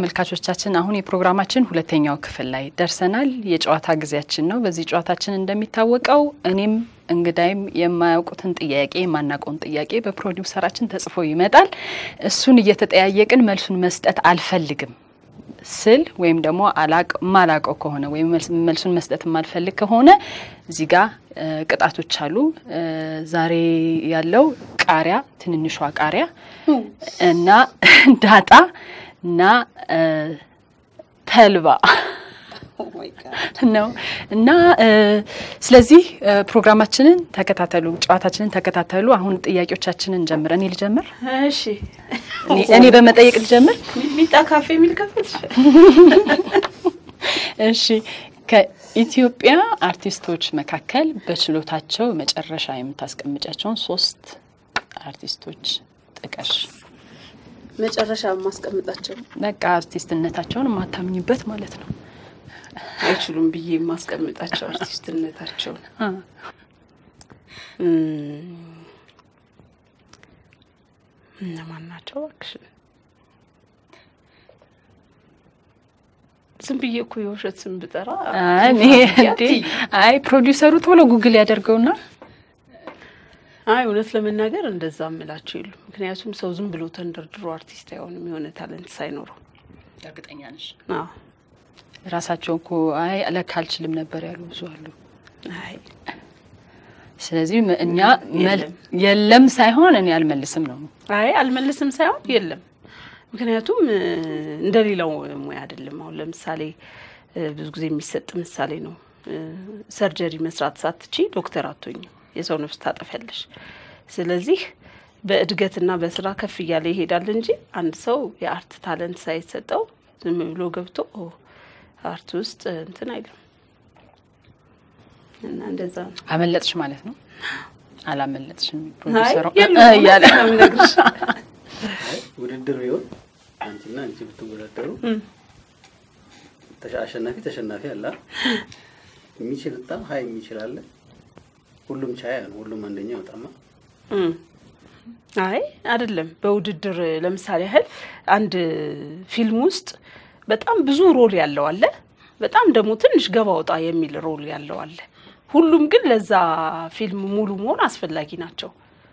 ተመልካቾቻችን አሁን የፕሮግራማችን ሁለተኛው ክፍል ላይ ደርሰናል። የጨዋታ ጊዜያችን ነው። በዚህ ጨዋታችን እንደሚታወቀው እኔም እንግዳይም የማያውቁትን ጥያቄ የማናውቀውን ጥያቄ በፕሮዲውሰራችን ተጽፎ ይመጣል። እሱን እየተጠያየቅን መልሱን መስጠት አልፈልግም ስል ወይም ደግሞ ማላቀው ከሆነ ወይም መልሱን መስጠት የማልፈልግ ከሆነ እዚህ ጋር ቅጣቶች አሉ። ዛሬ ያለው ቃሪያ፣ ትንንሿ ቃሪያ እና ዳጣ እና ተልባ ነው እና ስለዚህ ፕሮግራማችንን ተከታተሉ፣ ጨዋታችንን ተከታተሉ። አሁን ጥያቄዎቻችንን ጀምር። እኔ ልጀምር? እሺ፣ እኔ በመጠየቅ ልጀምር። ሚጣ ካፌ የሚል ከፍል። እሺ፣ ከኢትዮጵያ አርቲስቶች መካከል በችሎታቸው መጨረሻ የምታስቀምጫቸውን ሶስት አርቲስቶች ጥቀሽ። መጨረሻ የማስቀምጣቸው በቃ አርቲስትነታቸውን የማታምኝበት ማለት ነው። አይችሉም ብዬ የማስቀምጣቸው አርቲስትነታቸውን እነማን ናቸው? እባክሽ ዝም ብዬ እኮ የውሸት ስም ብጠራ አይ ፕሮዲውሰሩ ቶሎ ጉግል ያደርገውና አይ እውነት ለመናገር እንደዛ እምላቸው የሉ። ምክንያቱም ሰው ዝም ብሎ ተንደርድሮ አርቲስት አይሆንም የሆነ ታለንት ሳይኖረው። እርግጠኛ ነሽ? አዎ ራሳቸው እኮ አይ ለካ አልችልም ነበር ያሉ ብዙ አሉ። አይ ስለዚህ እኛ የለም ሳይሆን እኔ አልመልስም ነው። አይ አልመልስም ሳይሆን የለም። ምክንያቱም እንደሌላው ሙያ አይደለም። አሁን ለምሳሌ ብዙ ጊዜ የሚሰጥ ምሳሌ ነው። ሰርጀሪ መስራት ሳትቺ ዶክተር አትሆኝም፣ የሰው ነፍስ ታጠፊያለሽ። ስለዚህ በእድገትና በስራ ከፍ እያለ ይሄዳል እንጂ አንድ ሰው የአርት ታለንት ሳይሰጠው ዝም ብሎ ገብቶ አርት ውስጥ እንትን አይልም እና እንደዛ ነው። አመለጥሽ ማለት ነው። አላመለጥሽም አይ ፕሮዲውሰሩ የለም እያለ ነው የምነግርሽ። ውድድር ቢሆን አንቺና አንቺ ብትወዳደሩ ተሻ- አሸናፊ ተሸናፊ አለ አይደል? የሚችል በጣም ሀይ የሚችል አለ። ሁሉም ቻያ ነው። ሁሉም አንደኛ ይወጣማ። እም። አይ አይደለም። በውድድር ለምሳሌ ያህል አንድ ፊልም ውስጥ በጣም ብዙ ሮል ያለው አለ፣ በጣም ደግሞ ትንሽ ገባ ወጣ የሚል ሮል ያለው አለ። ሁሉም ግን ለዛ ፊልም ሙሉ መሆን አስፈላጊ ናቸው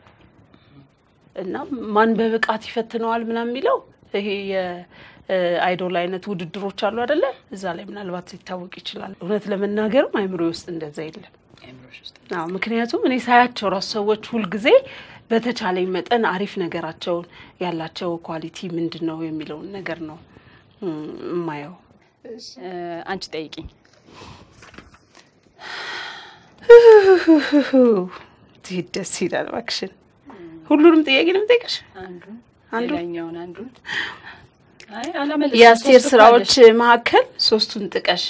እና ማን በብቃት ይፈትነዋል ምናምን የሚለው ይሄ የአይዶል አይነት ውድድሮች አሉ አይደለ? እዛ ላይ ምናልባት ሊታወቅ ይችላል። እውነት ለመናገርም አይምሮ ውስጥ እንደዛ የለም። አዎ ምክንያቱም እኔ ሳያቸው ራሱ ሰዎች ሁልጊዜ በተቻለኝ መጠን አሪፍ ነገራቸውን ያላቸው ኳሊቲ ምንድን ነው የሚለውን ነገር ነው እም፣ የማየው። አንቺ ጠይቂኝ። ይህ ደስ ይላል። እባክሽን ሁሉንም ጥያቄ ነው የምጠይቅሽ። አንዱን አንዱ? ሌላኛውን አንዱን አይ አላመለጥሽም። የአስቴር ሶስት እኮ ስራዎች አለሽ። መካከል ሶስቱን ጥቀሽ።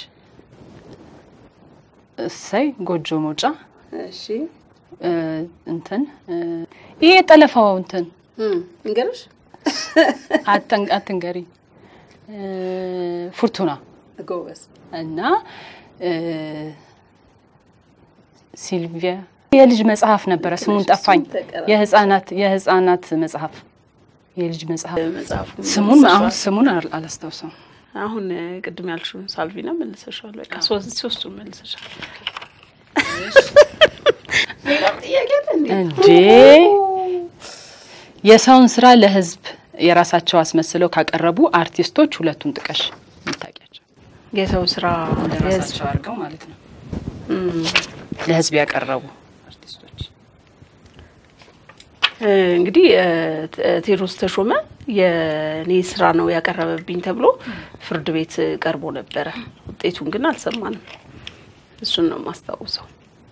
እሰይ ጎጆ መውጫ እሺ እ፣ እንትን እ፣ ይሄ የጠለፋው እንትን እንገርሽ አትን- አትንገሪ እ፣ ፉርቱና ጎበዝ እና እ፣ ሲልቪያ የልጅ መጽሐፍ ነበረ፣ ስሙን ጠፋኝ። ተቀራ- የህፃናት የህፃናት መጽሐፍ የልጅ መጽሐፍ መጽሐፉ ስሙን መልሰሻል። አሁን ስሙን አል- አላስታውሰውም። አሁን እ፣ ቅድም ያልሽውን ሳልቪና መልሰሻል። በቃ ሶስት ሶስቱን መልሰሻል። ሌላም ጥያቄ አለ እንዴ? እንዴ የሰውን ስራ ለህዝብ የራሳቸው አስመስለው ካቀረቡ አርቲስቶች ሁለቱን ጥቀሽ የምታውቂያቸው። የሰው ስራ የህዝብ ለራሳቸው አድርገው ማለት ነው እም፣ ለህዝብ ያቀረቡ አርቲስቶች። እ፣ እንግዲህ እ፣ ቴ- ቴዎድሮስ ተሾመ የኔ ስራ ነው ያቀረበብኝ ተብሎ ፍርድ ቤት ቀርቦ ነበረ። ውጤቱን ግን አልሰማንም። እሱን ነው የማስታውሰው።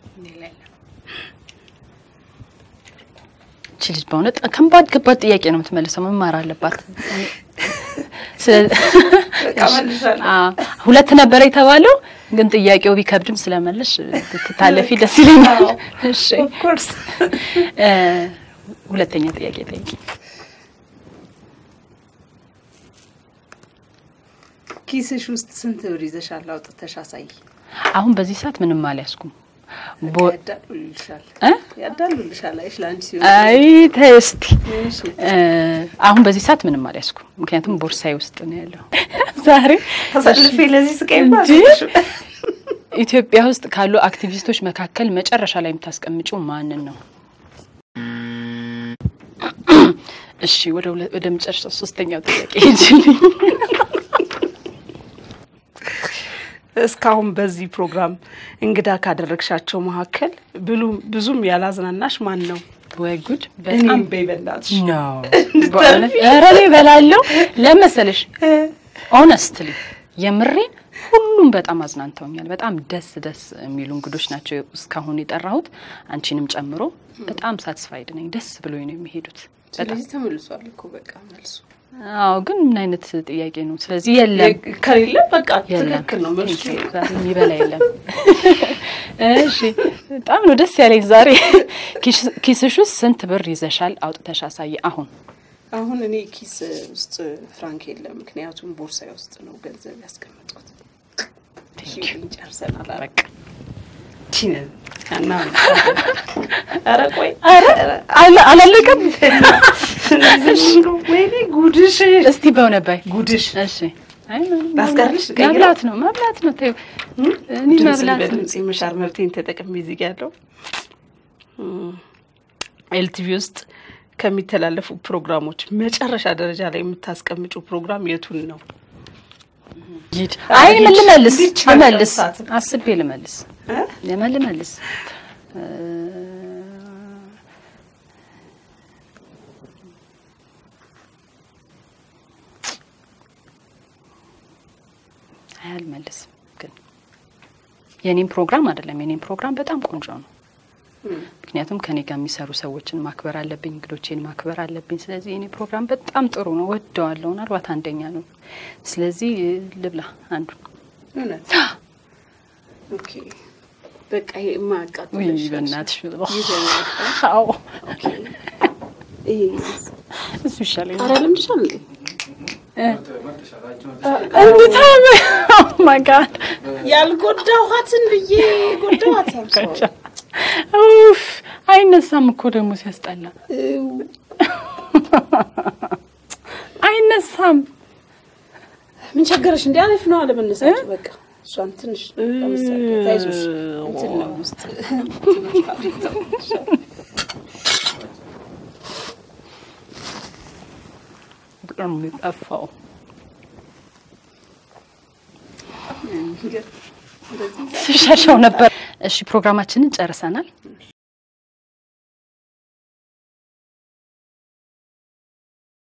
እቺ ልጅ በእውነት ከባድ ከባድ ጥያቄ ነው የምትመልሰው። መማር አለባት። ስለ- አዎ፣ ሁለት ነበረ የተባለው ግን ጥያቄው ቢከብድም ስለመለሽ ትታለፊ ደስ ይለኛል። እሺ ኦፍኮርስ እ፣ ሁለተኛ ጥያቄ ጠይቂ። ኪስሽ ውስጥ ስንት ብር ይዘሻል? አውጥተሽ አሳይ። አሁን በዚህ ሰዓት ምንም አልያዝኩም። ቦ- ያዳሉልሻል እ? ያዳሉልሻል። አይሽ ለአንቺ ሲሆን አይ ተይ እስቲ እሺ። እ፣ አሁን በዚህ ሰዓት ምንም አልያዝኩም፣ ምክንያቱም ቦርሳዬ ውስጥ ነው ያለው። ዛሬ ተሰልፌ ለዚህ ስቃይ እንጂ ኢትዮጵያ ውስጥ ካሉ አክቲቪስቶች መካከል መጨረሻ ላይ የምታስቀምጪው ማንን ነው? እሺ ወደ ሁለ- ወደ መጨረሻው ሶስተኛው ጥያቄ ሂጂልኝ። እስካሁን በዚህ ፕሮግራም እንግዳ ካደረግሻቸው መካከል ብሉ ብዙም ያላዝናናሽ ማን ነው? ወይ ጉድ! እኔም በጣም በይ በእናትሽ። ነው በእውነት ኧረ እኔ እበላለሁ። ለመሰለሽ ኦነስትሊ የምሬን ሁሉም በጣም አዝናንተውኛል። በጣም ደስ ደስ የሚሉ እንግዶች ናቸው እስካሁን የጠራሁት አንቺንም ጨምሮ በጣም ሳትስፋይድ ነኝ። ደስ ብሎኝ ነው የሚሄዱት። በጣም ስለዚህ ተመልሷል እኮ በቃ መልሱ። አዎ፣ ግን ምን አይነት ጥያቄ ነው? ስለዚህ የለም ከሌለ በቃ የለም ትክክል ነው መልሱ። ዛሬ የሚበላ የለም። እሺ በጣም ነው ደስ ያለኝ ዛሬ። ኪስ- ኪስሽ ውስጥ ስንት ብር ይዘሻል? አውጥተሽ አሳይ አሁን። አሁን እኔ ኪስ ውስጥ ፍራንክ የለም፣ ምክንያቱም ቦርሳዬ ውስጥ ነው ገንዘብ ያስቀመጥኩት። ጨርሰናል። በቃ ቺነን እና ኧረ ቆይ አለ- አላለቀም። ወይኔ ጉድሽ እስቲ በእውነት በይ ጉድሽ እሺ። አይ ምንም ላስቀርልሽ? ቀይረው? መብላት ነው መብላት ነው። ተይው እኔ ድምፅን መብላት ነው። በድምፅ የመሻር መብቴን ተጠቅሜ እዚህ ጋ ያለው ኤልቲቪ ውስጥ ከሚተላለፉ ፕሮግራሞች መጨረሻ ደረጃ ላይ የምታስቀምጩ ፕሮግራም የቱን ነው? ሂድ። አይ ምን ልመልስ እንዲች ልመልስ አልደርሳትም። አስቤ ልመልስ እ? ለምን ልመልስ እ፣ አይ አልመልስም። ግን የኔም ፕሮግራም አይደለም። የኔም ፕሮግራም በጣም ቆንጆ ነው። ምክንያቱም ከኔ ጋር የሚሰሩ ሰዎችን ማክበር አለብኝ፣ እንግዶቼን ማክበር አለብኝ። ስለዚህ የኔ ፕሮግራም በጣም ጥሩ ነው፣ ወደዋለሁ። ምናልባት አንደኛ ነው። ስለዚህ ልብላ አንዱ እውነት ኦኬ። በቃ ይሄ የማያቃጥል ውይ ይሻልሻል። በእናትሽ ይዘናል። አዎ ኦኬ። ይሄ እሱ ይሻለኝ ኧረ ልምድሻል እንዴ? እንዴት ማይ ጋድ ያልጎዳኋትን ብዬ ጎዳኋት። ኡፍ አይነሳም እኮ ደግሞ ሲያስጠላ አይነሳም። ምን ቸገረሽ? እንዲ አሪፍ ነው አለመነሳቱ። በቃ እሷን ትንሽ ለምሳሌ ታይዞሽ እንትን ነው ውስጥ በጣም ነው የጠፋው። ስሸሸው ነበር። እሺ ፕሮግራማችንን ጨርሰናል።